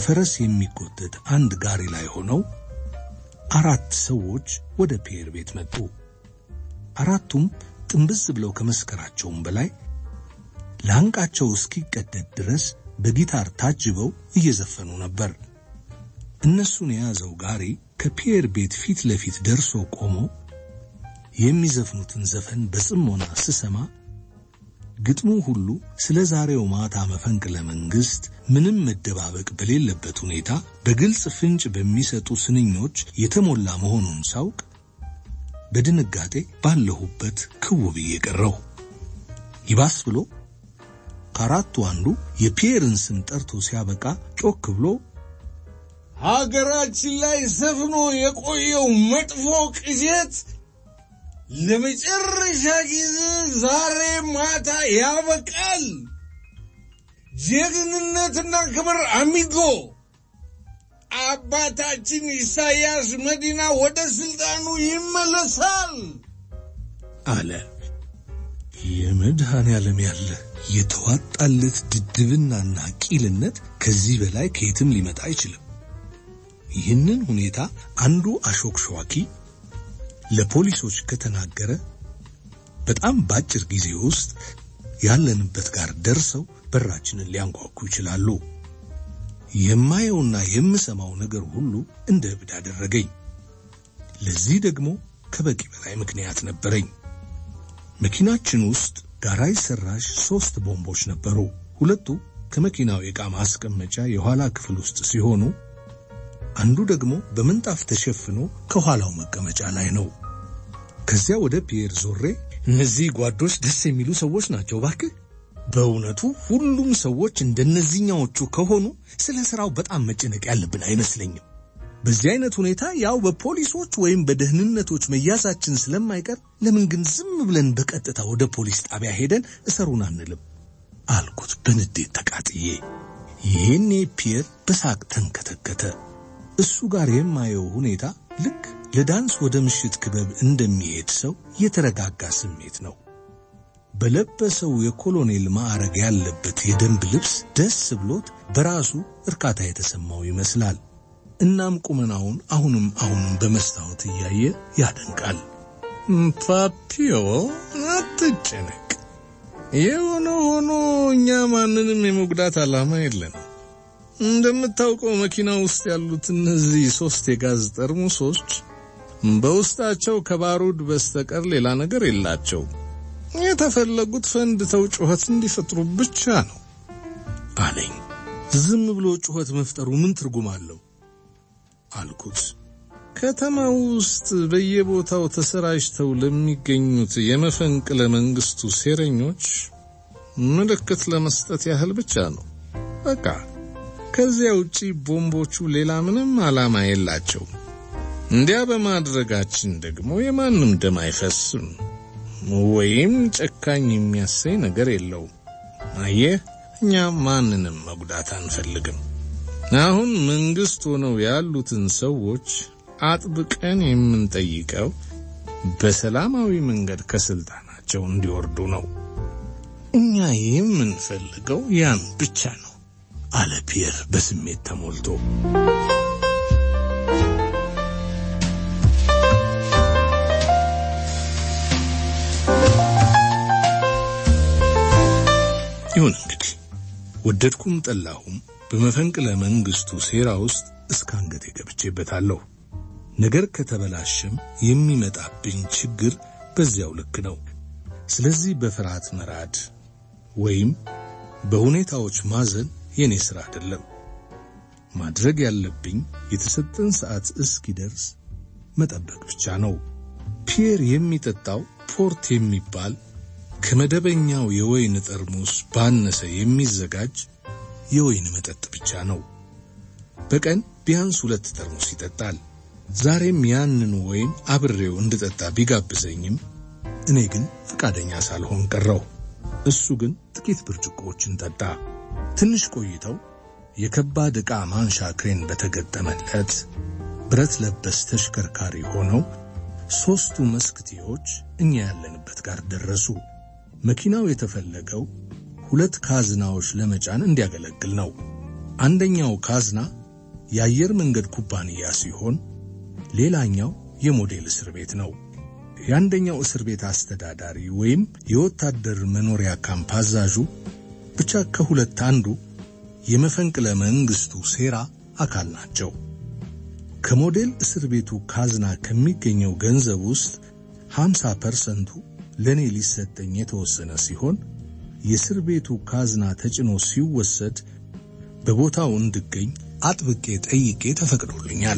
በፈረስ የሚጎተት አንድ ጋሪ ላይ ሆነው አራት ሰዎች ወደ ፒየር ቤት መጡ። አራቱም ጥንብዝ ብለው ከመስከራቸውም በላይ ላንቃቸው እስኪቀደድ ድረስ በጊታር ታጅበው እየዘፈኑ ነበር። እነሱን የያዘው ጋሪ ከፒየር ቤት ፊት ለፊት ደርሶ ቆሞ የሚዘፍኑትን ዘፈን በጽሞና ስሰማ ግጥሙ ሁሉ ስለ ዛሬው ማታ መፈንቅለ መንግስት ምንም መደባበቅ በሌለበት ሁኔታ በግልጽ ፍንጭ በሚሰጡ ስንኞች የተሞላ መሆኑን ሳውቅ በድንጋጤ ባለሁበት ክው ብዬ ቀረሁ። ይባስ ብሎ ከአራቱ አንዱ የፒየርን ስም ጠርቶ ሲያበቃ ጮክ ብሎ ሀገራችን ላይ ሰፍኖ የቆየው መጥፎ ቅዠት ለመጨረሻ ጊዜ ዛሬ ማታ ያበቃል። ጀግንነትና ክብር አሚጎ አባታችን ኢሳያስ መዲና ወደ ስልጣኑ ይመለሳል አለ። የመድኃኔ ዓለም ያለ የተዋጣለት ድድብናና ቂልነት ከዚህ በላይ ከየትም ሊመጣ አይችልም። ይህንን ሁኔታ አንዱ አሾክሿኪ ለፖሊሶች ከተናገረ በጣም በአጭር ጊዜ ውስጥ ያለንበት ጋር ደርሰው በራችንን ሊያንኳኩ ይችላሉ። የማየውና የምሰማው ነገር ሁሉ እንደ እብድ አደረገኝ። ለዚህ ደግሞ ከበቂ በላይ ምክንያት ነበረኝ። መኪናችን ውስጥ ጋራጅ ሰራሽ ሶስት ቦምቦች ነበሩ። ሁለቱ ከመኪናው የዕቃ ማስቀመጫ የኋላ ክፍል ውስጥ ሲሆኑ አንዱ ደግሞ በምንጣፍ ተሸፍኖ ከኋላው መቀመጫ ላይ ነው። ከዚያ ወደ ፒየር ዞሬ እነዚህ ጓዶች ደስ የሚሉ ሰዎች ናቸው ባክህ። በእውነቱ ሁሉም ሰዎች እንደነዚህኛዎቹ ከሆኑ ስለ ስራው በጣም መጨነቅ ያለብን አይመስለኝም። በዚህ አይነት ሁኔታ ያው በፖሊሶች ወይም በደህንነቶች መያዛችን ስለማይቀር ለምን ግን ዝም ብለን በቀጥታ ወደ ፖሊስ ጣቢያ ሄደን እሰሩን አንልም አልኩት በንዴት ተቃጥዬ። ይህኔ ፒየር በሳቅ ተንከተከተ። እሱ ጋር የማየው ሁኔታ ልክ ለዳንስ ወደ ምሽት ክበብ እንደሚሄድ ሰው የተረጋጋ ስሜት ነው። በለበሰው የኮሎኔል ማዕረግ ያለበት የደንብ ልብስ ደስ ብሎት በራሱ እርካታ የተሰማው ይመስላል። እናም ቁመናውን አሁንም አሁንም በመስታወት እያየ ያደንቃል። ፓፒዮ አትጨነቅ። የሆነ ሆኖ እኛ ማንንም የመጉዳት ዓላማ የለንም። እንደምታውቀው መኪና ውስጥ ያሉት እነዚህ ሶስት የጋዝ ጠርሙሶች በውስጣቸው ከባሩድ በስተቀር ሌላ ነገር የላቸው። የተፈለጉት ፈንድተው ጩኸት እንዲፈጥሩ ብቻ ነው አለኝ። ዝም ብሎ ጩኸት መፍጠሩ ምን ትርጉም አለው አልኩት። ከተማ ውስጥ በየቦታው ተሰራጭተው ለሚገኙት የመፈንቅለ መንግስቱ ሴረኞች ምልክት ለመስጠት ያህል ብቻ ነው። በቃ ከዚያ ውጪ ቦምቦቹ ሌላ ምንም ዓላማ የላቸው። እንዲያ በማድረጋችን ደግሞ የማንም ደም አይፈስም ወይም ጨካኝ የሚያሰኝ ነገር የለውም። አየህ፣ እኛ ማንንም መጉዳት አንፈልግም። አሁን መንግስት ሆነው ያሉትን ሰዎች አጥብቀን የምንጠይቀው በሰላማዊ መንገድ ከስልጣናቸው እንዲወርዱ ነው። እኛ የምንፈልገው ያን ብቻ ነው አለ ፒየር በስሜት ተሞልቶ። ይሁን እንግዲህ ወደድኩም ጠላሁም በመፈንቅለ መንግስቱ ሴራ ውስጥ እስከ አንገቴ ገብቼበታለሁ። ነገር ከተበላሸም የሚመጣብኝ ችግር በዚያው ልክ ነው። ስለዚህ በፍርሃት መራድ ወይም በሁኔታዎች ማዘን የኔ ሥራ አይደለም። ማድረግ ያለብኝ የተሰጠን ሰዓት እስኪደርስ መጠበቅ ብቻ ነው። ፒየር የሚጠጣው ፖርት የሚባል ከመደበኛው የወይን ጠርሙስ ባነሰ የሚዘጋጅ የወይን መጠጥ ብቻ ነው። በቀን ቢያንስ ሁለት ጠርሙስ ይጠጣል። ዛሬም ያንኑ ወይን አብሬው እንድጠጣ ቢጋብዘኝም እኔ ግን ፈቃደኛ ሳልሆን ቀረው። እሱ ግን ጥቂት ብርጭቆዎችን ጠጣ። ትንሽ ቆይተው የከባድ ዕቃ ማንሻ ክሬን በተገጠመለት ብረት ለበስ ተሽከርካሪ ሆነው ሦስቱ መስክቴዎች እኛ ያለንበት ጋር ደረሱ። መኪናው የተፈለገው ሁለት ካዝናዎች ለመጫን እንዲያገለግል ነው። አንደኛው ካዝና የአየር መንገድ ኩባንያ ሲሆን ሌላኛው የሞዴል እስር ቤት ነው። የአንደኛው እስር ቤት አስተዳዳሪ ወይም የወታደር መኖሪያ ካምፕ አዛዡ ብቻ ከሁለት አንዱ የመፈንቅለ መንግስቱ ሴራ አካል ናቸው። ከሞዴል እስር ቤቱ ካዝና ከሚገኘው ገንዘብ ውስጥ 50 ፐርሰንቱ ለእኔ ሊሰጠኝ የተወሰነ ሲሆን የእስር ቤቱ ካዝና ተጭኖ ሲወሰድ በቦታው እንድገኝ አጥብቄ ጠይቄ ተፈቅዶልኛል።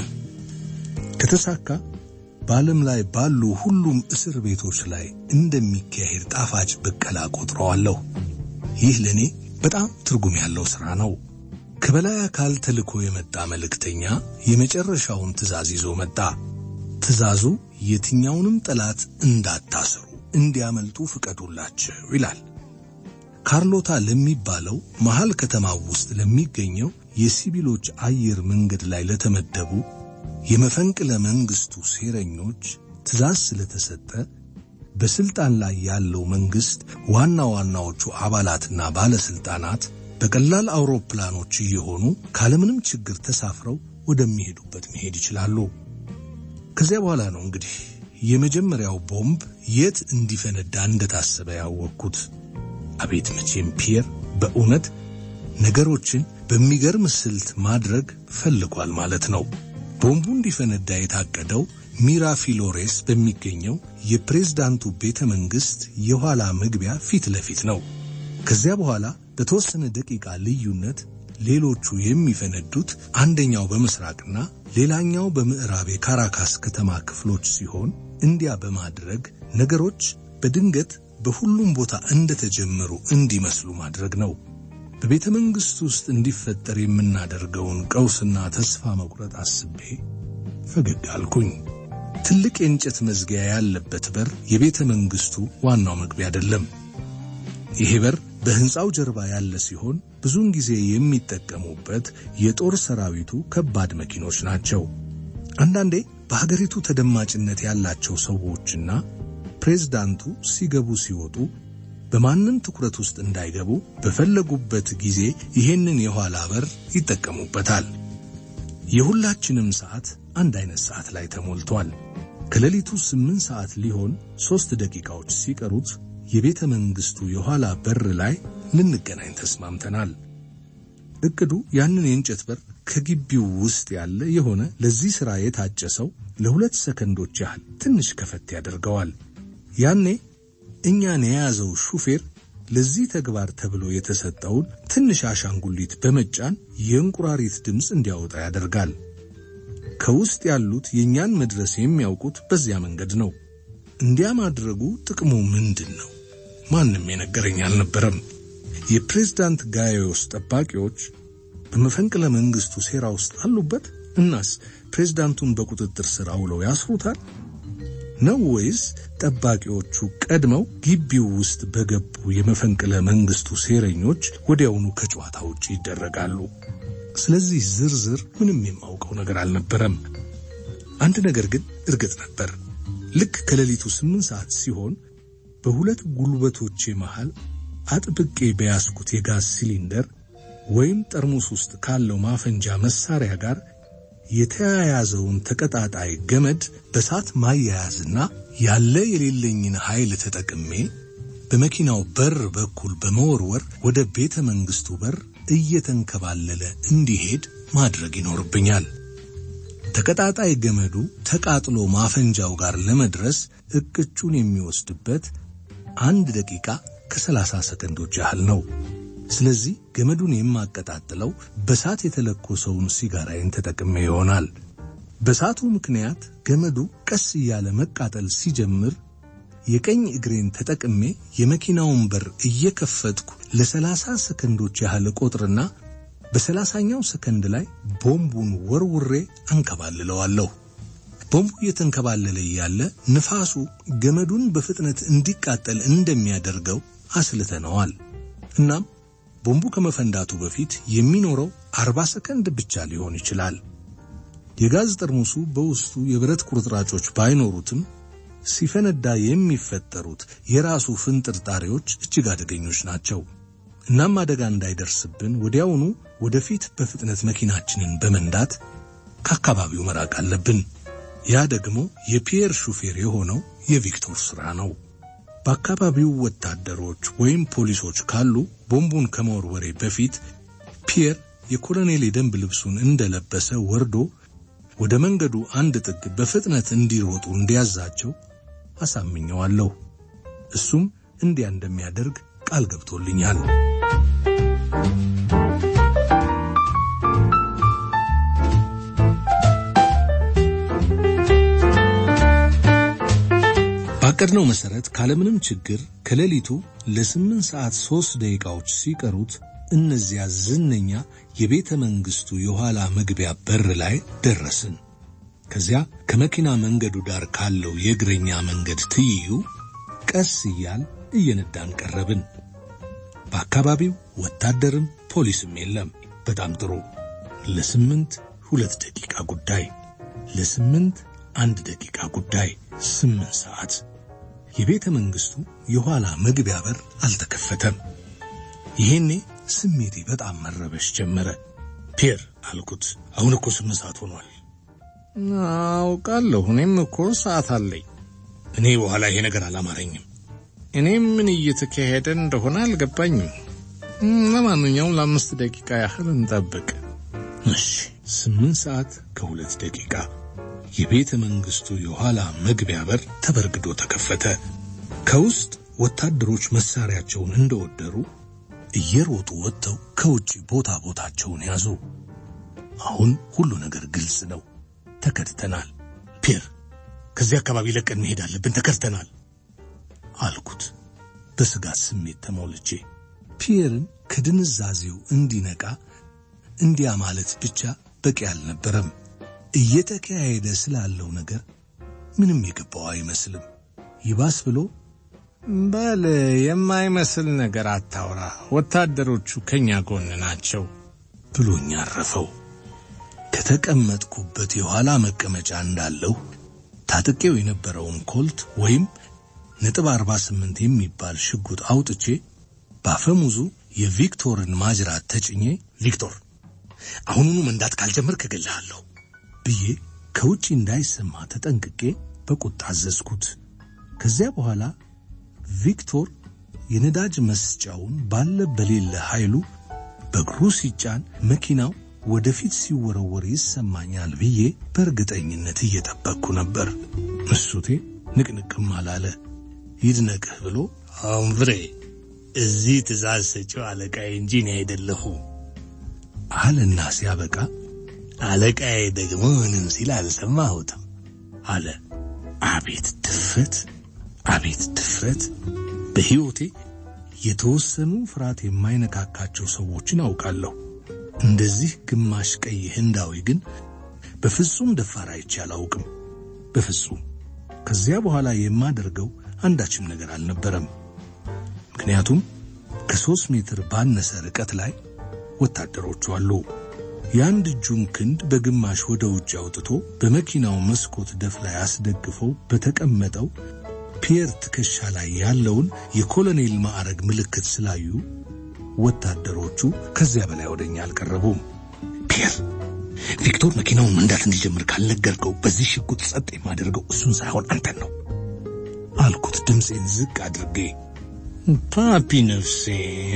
ከተሳካ በዓለም ላይ ባሉ ሁሉም እስር ቤቶች ላይ እንደሚካሄድ ጣፋጭ ብቀላ ቆጥረዋለሁ። ይህ ለእኔ በጣም ትርጉም ያለው ሥራ ነው። ከበላይ አካል ተልኮ የመጣ መልእክተኛ የመጨረሻውን ትእዛዝ ይዞ መጣ። ትእዛዙ የትኛውንም ጠላት እንዳታስሩ እንዲያመልጡ ፍቀዱላቸው ይላል። ካርሎታ ለሚባለው መሃል ከተማ ውስጥ ለሚገኘው የሲቪሎች አየር መንገድ ላይ ለተመደቡ የመፈንቅለ መንግስቱ ሴረኞች ትእዛዝ ስለተሰጠ በስልጣን ላይ ያለው መንግስት ዋና ዋናዎቹ አባላትና ባለስልጣናት በቀላል አውሮፕላኖች እየሆኑ ካለምንም ችግር ተሳፍረው ወደሚሄዱበት መሄድ ይችላሉ። ከዚያ በኋላ ነው እንግዲህ የመጀመሪያው ቦምብ የት እንዲፈነዳ እንደታሰበ ያወቅኩት። አቤት መቼም ፒየር በእውነት ነገሮችን በሚገርም ስልት ማድረግ ፈልጓል ማለት ነው። ቦምቡ እንዲፈነዳ የታቀደው ሚራፊሎሬስ በሚገኘው የፕሬዝዳንቱ ቤተ መንግስት የኋላ መግቢያ ፊት ለፊት ነው። ከዚያ በኋላ በተወሰነ ደቂቃ ልዩነት ሌሎቹ የሚፈነዱት አንደኛው በምስራቅና ሌላኛው በምዕራብ የካራካስ ከተማ ክፍሎች ሲሆን እንዲያ በማድረግ ነገሮች በድንገት በሁሉም ቦታ እንደተጀመሩ እንዲመስሉ ማድረግ ነው። በቤተ መንግሥት ውስጥ እንዲፈጠር የምናደርገውን ቀውስና ተስፋ መቁረጥ አስቤ ፈገግ አልኩኝ። ትልቅ የእንጨት መዝጊያ ያለበት በር የቤተ መንግሥቱ ዋናው መግቢያ አይደለም። ይሄ በር በሕንፃው ጀርባ ያለ ሲሆን ብዙውን ጊዜ የሚጠቀሙበት የጦር ሰራዊቱ ከባድ መኪኖች ናቸው። አንዳንዴ በሀገሪቱ ተደማጭነት ያላቸው ሰዎችና ፕሬዝዳንቱ ሲገቡ ሲወጡ በማንም ትኩረት ውስጥ እንዳይገቡ በፈለጉበት ጊዜ ይሄንን የኋላ በር ይጠቀሙበታል። የሁላችንም ሰዓት አንድ አይነት ሰዓት ላይ ተሞልቷል። ከሌሊቱ ስምንት ሰዓት ሊሆን ሦስት ደቂቃዎች ሲቀሩት የቤተ መንግሥቱ የኋላ በር ላይ ልንገናኝ ተስማምተናል። እቅዱ ያንን የእንጨት በር ከግቢው ውስጥ ያለ የሆነ ለዚህ ሥራ የታጨ ሰው ለሁለት ሰከንዶች ያህል ትንሽ ከፈት ያደርገዋል። ያኔ እኛን የያዘው ሹፌር ለዚህ ተግባር ተብሎ የተሰጠውን ትንሽ አሻንጉሊት በመጫን የእንቁራሪት ድምፅ እንዲያወጣ ያደርጋል። ከውስጥ ያሉት የእኛን መድረስ የሚያውቁት በዚያ መንገድ ነው። እንዲያ ማድረጉ ጥቅሙ ምንድን ነው? ማንም የነገረኝ አልነበረም። የፕሬዝዳንት ጋዮስ ጠባቂዎች በመፈንቅለ መንግስቱ ሴራ ውስጥ አሉበት። እናስ ፕሬዝዳንቱን በቁጥጥር ስር አውለው ያስሩታል ነው ወይስ ጠባቂዎቹ ቀድመው ግቢው ውስጥ በገቡ የመፈንቅለ መንግስቱ ሴረኞች ወዲያውኑ ከጨዋታ ውጭ ይደረጋሉ? ስለዚህ ዝርዝር ምንም የማውቀው ነገር አልነበረም። አንድ ነገር ግን እርግጥ ነበር። ልክ ከሌሊቱ ስምንት ሰዓት ሲሆን በሁለት ጉልበቶቼ መሃል አጥብቄ በያዝኩት የጋዝ ሲሊንደር ወይም ጠርሙስ ውስጥ ካለው ማፈንጃ መሳሪያ ጋር የተያያዘውን ተቀጣጣይ ገመድ በሳት ማያያዝና ያለ የሌለኝን ኃይል ተጠቅሜ በመኪናው በር በኩል በመወርወር ወደ ቤተ መንግስቱ በር እየተንከባለለ እንዲሄድ ማድረግ ይኖርብኛል። ተቀጣጣይ ገመዱ ተቃጥሎ ማፈንጃው ጋር ለመድረስ እቅጩን የሚወስድበት አንድ ደቂቃ ከሰላሳ ሰከንዶች ያህል ነው። ስለዚህ ገመዱን የማቀጣጥለው በሳት የተለኮሰውን ሲጋራዬን ተጠቅሜ ይሆናል። በሳቱ ምክንያት ገመዱ ቀስ እያለ መቃጠል ሲጀምር የቀኝ እግሬን ተጠቅሜ የመኪናውን በር እየከፈትኩ ለሰላሳ ሰከንዶች ያህል ቆጥርና በሰላሳኛው ሰከንድ ላይ ቦምቡን ወርውሬ አንከባልለዋለሁ። ቦምቡ እየተንከባለለ እያለ ንፋሱ ገመዱን በፍጥነት እንዲቃጠል እንደሚያደርገው አስልተነዋል። እናም ቦምቡ ከመፈንዳቱ በፊት የሚኖረው አርባ ሰከንድ ብቻ ሊሆን ይችላል። የጋዝ ጠርሙሱ በውስጡ የብረት ቁርጥራጮች ባይኖሩትም ሲፈነዳ የሚፈጠሩት የራሱ ፍንጥርጣሪዎች እጅግ አደገኞች ናቸው። እናም አደጋ እንዳይደርስብን ወዲያውኑ ወደፊት በፍጥነት መኪናችንን በመንዳት ከአካባቢው መራቅ አለብን። ያ ደግሞ የፒየር ሹፌር የሆነው የቪክቶር ሥራ ነው። በአካባቢው ወታደሮች ወይም ፖሊሶች ካሉ ቦምቡን ከመወርወሬ በፊት ፒየር የኮሎኔል የደንብ ልብሱን እንደለበሰ ወርዶ ወደ መንገዱ አንድ ጥግ በፍጥነት እንዲሮጡ እንዲያዛቸው አሳምኘዋለሁ። እሱም እንዲያ እንደሚያደርግ ቃል ገብቶልኛል። ባቀድነው መሰረት ካለምንም ችግር ከሌሊቱ ለስምንት ሰዓት ሦስት ደቂቃዎች ሲቀሩት እነዚያ ዝነኛ የቤተ መንግሥቱ የኋላ መግቢያ በር ላይ ደረስን። ከዚያ ከመኪና መንገዱ ዳር ካለው የእግረኛ መንገድ ትይዩ ቀስ እያል እየነዳን ቀረብን። በአካባቢው ወታደርም ፖሊስም የለም። በጣም ጥሩ። ለስምንት ሁለት ደቂቃ ጉዳይ፣ ለስምንት አንድ ደቂቃ ጉዳይ፣ ስምንት ሰዓት። የቤተ መንግሥቱ የኋላ መግቢያ በር አልተከፈተም። ይሄኔ ስሜቴ በጣም መረበሽ ጀመረ። ፒየር አልኩት፣ አሁን እኮ ስምንት ሰዓት ሆኗል። አውቃለሁ፣ እኔም እኮ ሰዓት አለኝ። እኔ በኋላ ይሄ ነገር አላማረኝም። እኔም ምን እየተካሄደ እንደሆነ አልገባኝም። ለማንኛውም ለአምስት ደቂቃ ያህል እንጠብቅ። እሺ። ስምንት ሰዓት ከሁለት ደቂቃ የቤተ መንግሥቱ የኋላ መግቢያ በር ተበርግዶ ተከፈተ። ከውስጥ ወታደሮች መሳሪያቸውን እንደወደሩ እየሮጡ ወጥተው ከውጭ ቦታ ቦታቸውን ያዙ። አሁን ሁሉ ነገር ግልጽ ነው። ተከድተናል። ፒየር፣ ከዚህ አካባቢ ለቀን መሄድ አለብን። ተከድተናል አልኩት በስጋት ስሜት ተሞልቼ። ፒየርን ከድንዛዜው እንዲነቃ እንዲያ ማለት ብቻ በቂ አልነበረም። እየተካሄደ ስላለው ነገር ምንም የገባው አይመስልም። ይባስ ብሎ በል የማይመስል ነገር አታውራ፣ ወታደሮቹ ከኛ ጎን ናቸው ብሎኝ አረፈው። ከተቀመጥኩበት የኋላ መቀመጫ እንዳለሁ ታጥቄው የነበረውን ኮልት ወይም ነጥብ 48 የሚባል ሽጉጥ አውጥቼ ባፈሙዙ የቪክቶርን ማጅራት ተጭኜ ቪክቶር አሁኑኑ መንዳት ካልጀመርክ እገልሃለሁ ብዬ ከውጪ እንዳይሰማ ተጠንቅቄ በቁጣ አዘዝኩት። ከዚያ በኋላ ቪክቶር የነዳጅ መስጫውን ባለ በሌለ ኃይሉ በእግሩ ሲጫን መኪናው ወደፊት ሲወረወር ይሰማኛል ብዬ በእርግጠኝነት እየጠበቅኩ ነበር። እሱቴ ንቅንቅም አላለ። ይድነቅህ ብሎ አምብሬ እዚህ ትእዛዝ ሰጪው አለቃዬ እንጂ እኔ አይደለሁ አለና ሲያበቃ አለቃዬ ደግሞ ምንም ሲል አልሰማሁትም አለ። አቤት ድፍረት! አቤት ድፍረት! በሕይወቴ የተወሰኑ ፍርሃት የማይነካካቸው ሰዎችን አውቃለሁ። እንደዚህ ግማሽ ቀይ ህንዳዊ ግን በፍጹም ደፋር አይቼ አላውቅም። በፍጹም። ከዚያ በኋላ የማደርገው አንዳችም ነገር አልነበረም። ምክንያቱም ከሦስት ሜትር ባነሰ ርቀት ላይ ወታደሮቹ አሉ። የአንድ እጁን ክንድ በግማሽ ወደ ውጭ አውጥቶ በመኪናው መስኮት ደፍ ላይ አስደግፈው በተቀመጠው ፒየር ትከሻ ላይ ያለውን የኮሎኔል ማዕረግ ምልክት ስላዩ ወታደሮቹ ከዚያ በላይ ወደኛ አልቀረቡም። ፒየር፣ ቪክቶር መኪናውን መንዳት እንዲጀምር ካልነገርከው በዚህ ሽጉጥ ጸጥ የማደርገው እሱን ሳይሆን አንተን ነው አልኩት ድምፄን ዝቅ አድርጌ። ፓፒ ነፍሴ፣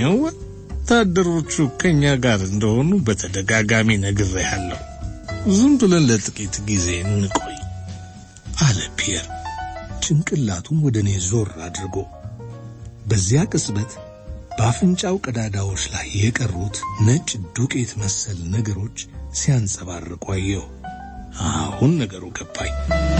ወታደሮቹ ከኛ ጋር እንደሆኑ በተደጋጋሚ ነግሬሃለሁ። ዝም ብለን ለጥቂት ጊዜ እንቆይ አለ ፒየር ጭንቅላቱን ወደ እኔ ዞር አድርጎ። በዚያ ቅጽበት በአፍንጫው ቀዳዳዎች ላይ የቀሩት ነጭ ዱቄት መሰል ነገሮች ሲያንጸባርቁ አየሁ። አሁን ነገሩ ገባኝ።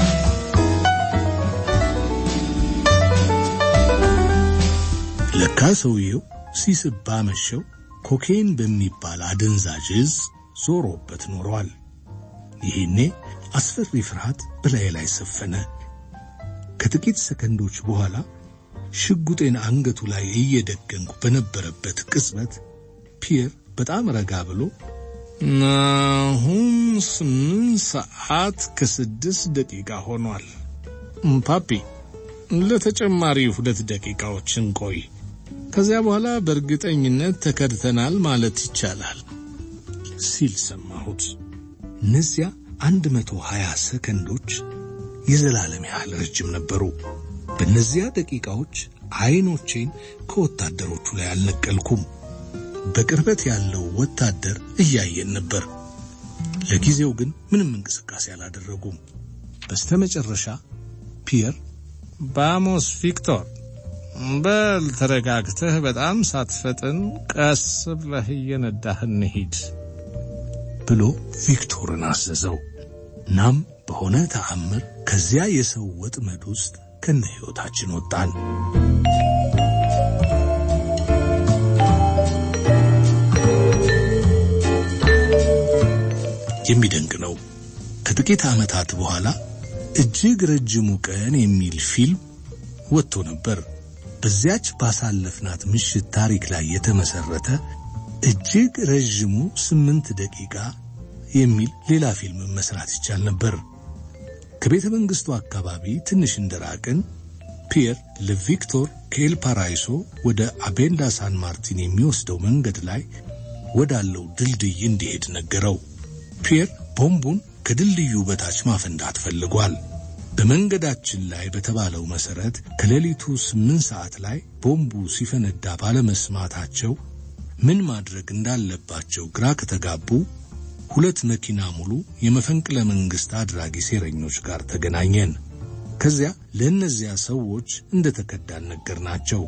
ለካ ሰውየው ሲስብ ባመሸው ኮኬን በሚባል አደንዛዥ እጽ ዞሮበት ኖሯል። ይሄኔ አስፈሪ ፍርሃት በላዬ ላይ ሰፈነ። ከጥቂት ሰከንዶች በኋላ ሽጉጤን አንገቱ ላይ እየደገንኩ በነበረበት ቅጽበት ፒየር በጣም ረጋ ብሎ አሁን ስምንት ሰዓት ከስድስት ደቂቃ ሆኗል። ፓፒ ለተጨማሪ ሁለት ደቂቃዎች እንቆይ። ከዚያ በኋላ በእርግጠኝነት ተከድተናል ማለት ይቻላል ሲል ሰማሁት። እነዚያ አንድ መቶ ሀያ ሰከንዶች የዘላለም ያህል ረጅም ነበሩ። በእነዚያ ደቂቃዎች አይኖቼን ከወታደሮቹ ላይ አልነቀልኩም። በቅርበት ያለው ወታደር እያየን ነበር። ለጊዜው ግን ምንም እንቅስቃሴ አላደረጉም። በስተመጨረሻ ፒየር ባሞስ ቪክቶር፣ በል ተረጋግተህ፣ በጣም ሳትፈጥን ቀስ ብለህ እየነዳህ እንሂድ ብሎ ቪክቶርን አዘዘው። እናም በሆነ ተአምር ከዚያ የሰው ወጥመድ ውስጥ ከነ ሕይወታችን ወጣን። የሚደንቅ ነው። ከጥቂት ዓመታት በኋላ እጅግ ረጅሙ ቀን የሚል ፊልም ወጥቶ ነበር። በዚያች ባሳለፍናት ምሽት ታሪክ ላይ የተመሰረተ እጅግ ረዥሙ ስምንት ደቂቃ የሚል ሌላ ፊልም መስራት ይቻል ነበር። ከቤተ መንግሥቱ አካባቢ ትንሽ እንደራቅን ፒየር ለቪክቶር ከኤል ፓራይሶ ወደ አቤንዳ ሳን ማርቲን የሚወስደው መንገድ ላይ ወዳለው ድልድይ እንዲሄድ ነገረው። ፒየር ቦምቡን ከድልድዩ በታች ማፈንዳት ፈልጓል። በመንገዳችን ላይ በተባለው መሰረት ከሌሊቱ ስምንት ሰዓት ላይ ቦምቡ ሲፈነዳ ባለመስማታቸው ምን ማድረግ እንዳለባቸው ግራ ከተጋቡ ሁለት መኪና ሙሉ የመፈንቅለ መንግስት አድራጊ ሴረኞች ጋር ተገናኘን። ከዚያ ለእነዚያ ሰዎች እንደተከዳን ነገርናቸው።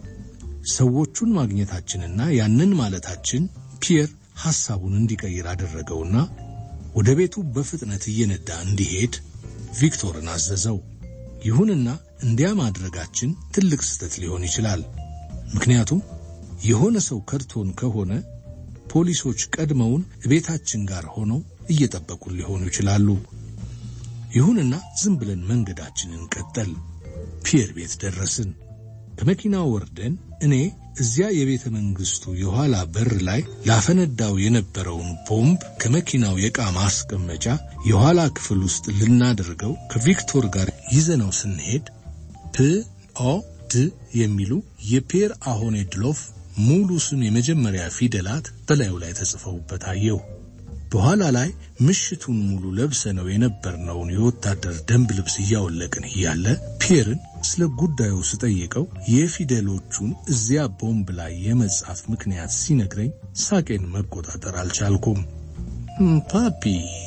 ሰዎቹን ማግኘታችንና ያንን ማለታችን ፒየር ሐሳቡን እንዲቀይር አደረገውና ወደ ቤቱ በፍጥነት እየነዳ እንዲሄድ ቪክቶርን አዘዘው። ይሁንና እንዲያ ማድረጋችን ትልቅ ስህተት ሊሆን ይችላል። ምክንያቱም የሆነ ሰው ከድቶን ከሆነ ፖሊሶች ቀድመውን ቤታችን ጋር ሆነው እየጠበቁን ሊሆኑ ይችላሉ። ይሁንና ዝም ብለን መንገዳችንን ቀጠል። ፒየር ቤት ደረስን። ከመኪናው ወርደን እኔ እዚያ የቤተ መንግስቱ የኋላ በር ላይ ላፈነዳው የነበረውን ቦምብ ከመኪናው የዕቃ ማስቀመጫ የኋላ ክፍል ውስጥ ልናደርገው ከቪክቶር ጋር ይዘነው ስንሄድ ፕ ኦ ድ የሚሉ የፒየር አሆኔ ድሎፍ ሙሉ ስም የመጀመሪያ ፊደላት በላዩ ላይ ተጽፈውበት አየሁ። በኋላ ላይ ምሽቱን ሙሉ ለብሰነው የነበርነውን የወታደር ደንብ ልብስ እያወለቅን እያለ ፒየርን ስለ ጉዳዩ ስጠይቀው የፊደሎቹን እዚያ ቦምብ ላይ የመጻፍ ምክንያት ሲነግረኝ ሳቄን መቆጣጠር አልቻልኩም። ፓፒ፣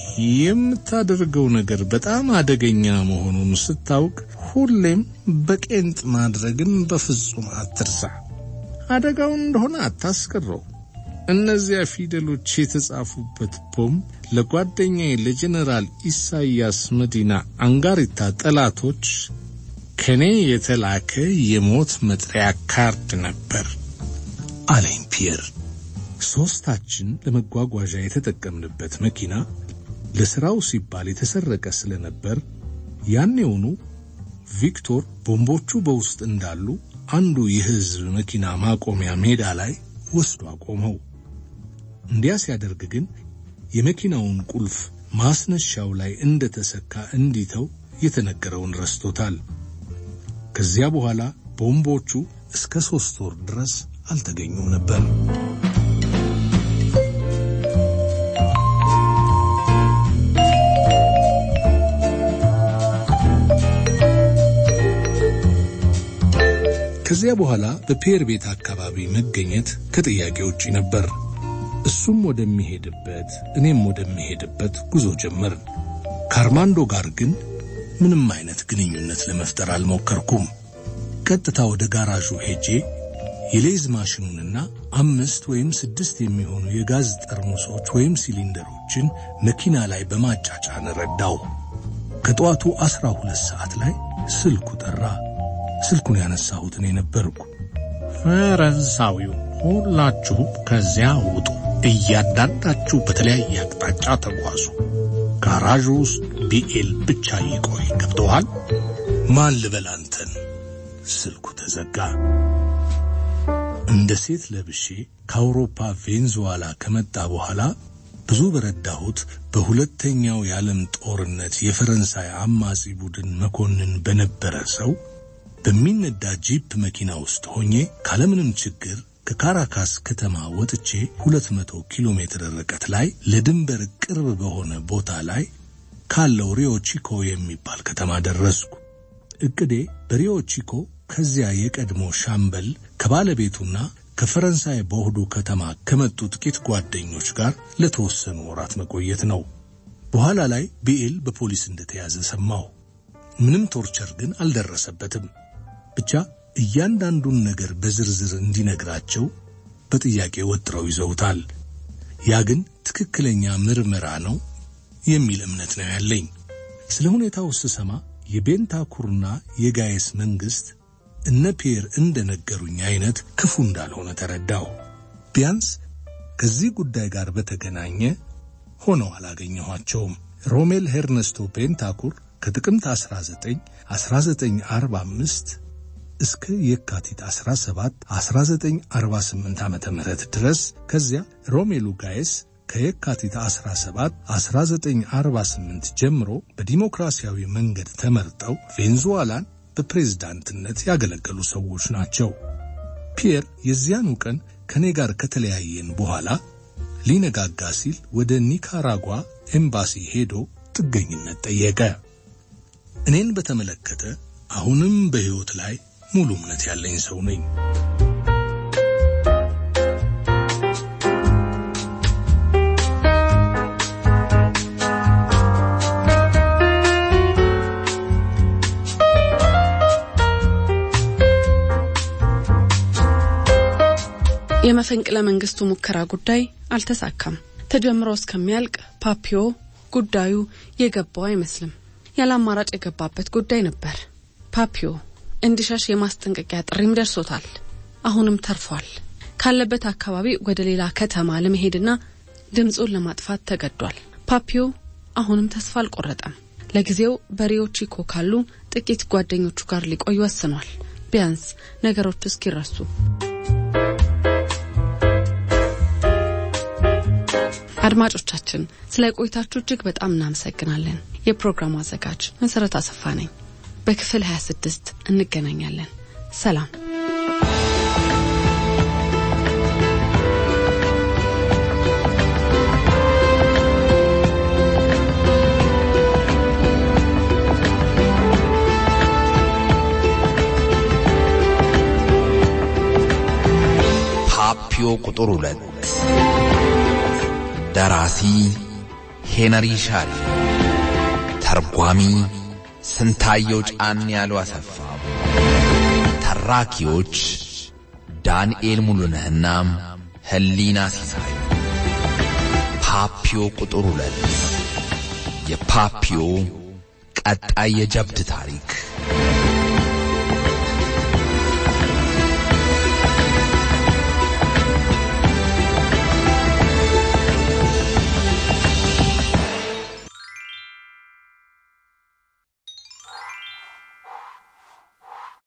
የምታደርገው ነገር በጣም አደገኛ መሆኑን ስታውቅ ሁሌም በቄንጥ ማድረግን በፍጹም አትርሳ። አደጋውን እንደሆነ አታስቀረው። እነዚያ ፊደሎች የተጻፉበት ቦምብ ለጓደኛዬ ለጀኔራል ኢሳያስ መዲና አንጋሪታ ጠላቶች ከኔ የተላከ የሞት መጥሪያ ካርድ ነበር አለኝ ፒየር። ሦስታችን ለመጓጓዣ የተጠቀምንበት መኪና ለሥራው ሲባል የተሰረቀ ስለነበር ያኔውኑ ቪክቶር ቦምቦቹ በውስጥ እንዳሉ አንዱ የሕዝብ መኪና ማቆሚያ ሜዳ ላይ ወስዶ አቆመው። እንዲያ ሲያደርግ ግን የመኪናውን ቁልፍ ማስነሻው ላይ እንደተሰካ እንዲተው የተነገረውን ረስቶታል። ከዚያ በኋላ ቦምቦቹ እስከ ሦስት ወር ድረስ አልተገኙም ነበር። ከዚያ በኋላ በፒየር ቤት አካባቢ መገኘት ከጥያቄ ውጪ ነበር። እሱም ወደሚሄድበት እኔም ወደሚሄድበት ጉዞ ጀመርን። ከአርማንዶ ጋር ግን ምንም አይነት ግንኙነት ለመፍጠር አልሞከርኩም። ቀጥታ ወደ ጋራዡ ሄጄ የሌዝ ማሽኑንና አምስት ወይም ስድስት የሚሆኑ የጋዝ ጠርሙሶች ወይም ሲሊንደሮችን መኪና ላይ በማጫጫን ረዳው። ከጠዋቱ አስራ ሁለት ሰዓት ላይ ስልኩ ጠራ። ስልኩን ያነሳሁት እኔ ነበርኩ። ፈረንሳዊው፣ ሁላችሁም ከዚያ ውጡ፣ እያንዳንዳችሁ በተለያየ አቅጣጫ ተጓዙ። ጋራዡ ውስጥ ቢኤል ብቻ ይቆይ። ገብተዋል? ማን ልበል አንተን? ስልኩ ተዘጋ። እንደ ሴት ለብሼ ከአውሮፓ ቬንዙዋላ ከመጣ በኋላ ብዙ በረዳሁት በሁለተኛው የዓለም ጦርነት የፈረንሳይ አማጺ ቡድን መኮንን በነበረ ሰው በሚነዳ ጂፕ መኪና ውስጥ ሆኜ ካለምንም ችግር ከካራካስ ከተማ ወጥቼ 200 ኪሎ ሜትር ርቀት ላይ ለድንበር ቅርብ በሆነ ቦታ ላይ ካለው ሪዮ ቺኮ የሚባል ከተማ ደረስኩ። እቅዴ በሪዮ ቺኮ ከዚያ የቀድሞ ሻምበል ከባለቤቱና ከፈረንሳይ በሆዱ ከተማ ከመጡ ጥቂት ጓደኞች ጋር ለተወሰኑ ወራት መቆየት ነው። በኋላ ላይ ቢኤል በፖሊስ እንደተያዘ ሰማሁ። ምንም ቶርቸር ግን አልደረሰበትም። ብቻ እያንዳንዱን ነገር በዝርዝር እንዲነግራቸው በጥያቄ ወጥረው ይዘውታል። ያ ግን ትክክለኛ ምርመራ ነው የሚል እምነት ነው ያለኝ። ስለ ሁኔታው ስሰማ የቤንታኩርና የጋየስ መንግስት እነ ፒየር እንደነገሩኝ አይነት ክፉ እንዳልሆነ ተረዳሁ። ቢያንስ ከዚህ ጉዳይ ጋር በተገናኘ ሆነው አላገኘኋቸውም። ሮሜል ሄርነስቶ ቤንታኩር ከጥቅምት 19 1945 እስከ የካቲት 17 1948 ዓመተ ምህረት ድረስ ከዚያ ሮሜሉ ጋይስ ከየካቲት 17 1948 ጀምሮ በዲሞክራሲያዊ መንገድ ተመርጠው ቬንዙዋላን በፕሬዝዳንትነት ያገለገሉ ሰዎች ናቸው። ፒየር የዚያኑ ቀን ከኔ ጋር ከተለያየን በኋላ ሊነጋጋ ሲል ወደ ኒካራጓ ኤምባሲ ሄዶ ጥገኝነት ጠየቀ። እኔን በተመለከተ አሁንም በሕይወት ላይ ሙሉ እምነት ያለኝ ሰው ነኝ። የመፈንቅለ መንግስቱ ሙከራ ጉዳይ አልተሳካም። ተጀምሮ እስከሚያልቅ ፓፒዮ ጉዳዩ የገባው አይመስልም። ያለ አማራጭ የገባበት ጉዳይ ነበር። ፓፒዮ እንዲሸሽ የማስጠንቀቂያ ጥሪም ደርሶታል። አሁንም ተርፏል። ካለበት አካባቢ ወደ ሌላ ከተማ ለመሄድና ድምፁን ለማጥፋት ተገዷል። ፓፒዮ አሁንም ተስፋ አልቆረጠም። ለጊዜው በሪዮ ቺኮ ካሉ ጥቂት ጓደኞቹ ጋር ሊቆይ ወስኗል። ቢያንስ ነገሮች እስኪረሱ አድማጮቻችን ስለ ቆይታችሁ እጅግ በጣም እናመሰግናለን። የፕሮግራሙ አዘጋጅ መሰረት አሰፋ ነኝ። በክፍል 26 እንገናኛለን። ሰላም። ፓፒዮ ቁጥር ሁለት ደራሲ ሄነሪ ሻሪ፣ ተርጓሚ ስንታየው ጫን ያሉ አሰፋ፣ ተራኪዎች ዳንኤል ሙሉነህና ህሊና ሲሳይ። ፓፒዮ ቁጥር ሁለት የፓፒዮ ቀጣይ የጀብድ ታሪክ